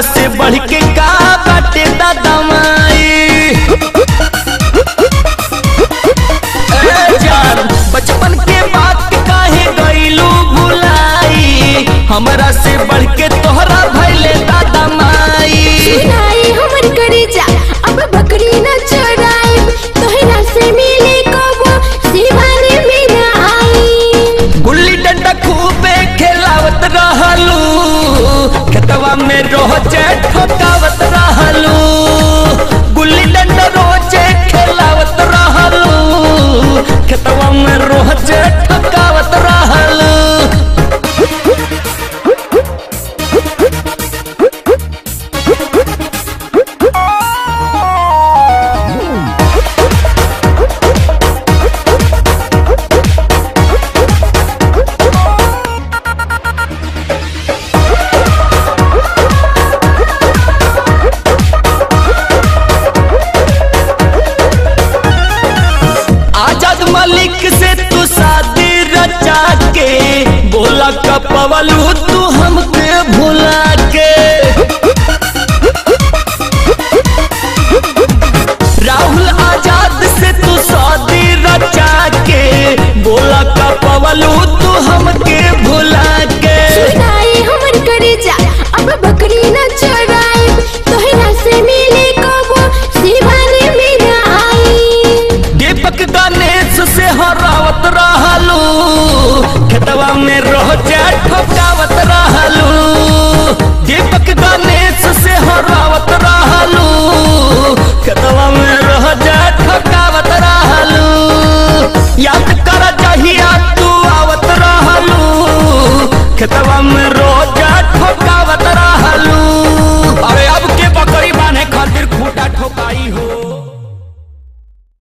से बढ़ के का बाटे दादा माई ए जान बचपन के बात काहे गईलू भुलाई हमरा से बढ़ के तोहरा भैले दादा माई सुनाई हमर करेजा अब बकरी न चोराए तोहरा से मिले कबो सिवाने में न आई गुल्ली डंडा खूबे खेलावत रहलू खेतवा में रोजे ठोकावत रहलू गुल्ली डंडा रोजे खेलावत रहलू खेतवा में रोजे ठोकावत रहलू आजाद मलिक से तू शादी रचा के बोला कपवलू तू हमके भुला के राहुल आजाद से तू शादी रचा के बोला कपवलू तू हमके भुला के सुनाई हमर करेजा अब बकरी न चोराए तोहरा से मिले कबो सिवाने में न आई दीपक गणेश से हरावत रहलू खेतवा में रोजा ठोकावत रहलू दीपक गणेश से हरावत रहलू खेतवा में रोजा ठोकावत रहलू याद कर